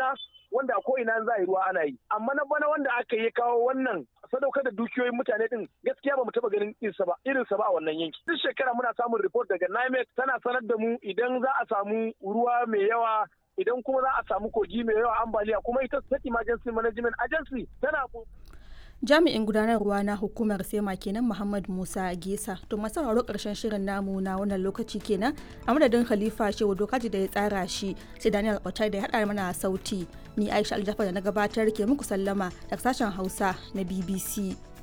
damuna wanda ko ina za a yi ruwa ana yi amma na bana wanda aka yi kawo wannan sadaukar da dukiyoyin mutane din gaskiya ba mu taba ganin irinsa ba irinsa ba a wannan yanki duk shekara muna samun report daga NIMET tana sanar da mu idan za a samu ruwa mai yawa idan kuma za a samu kogi mai yawa ambaliya kuma ita state emergency management agency tana jami'in gudanarwa na hukumar sema kenan muhammad musa gesa to masu sauraro karshen shirin namu na wannan lokaci kenan a madadin khalifa shehu dokaji da ya tsara shi sai daniel otai da ya haɗa mana sauti ni aisha aljafar da na gabatar ke muku sallama daga sashen hausa na bbc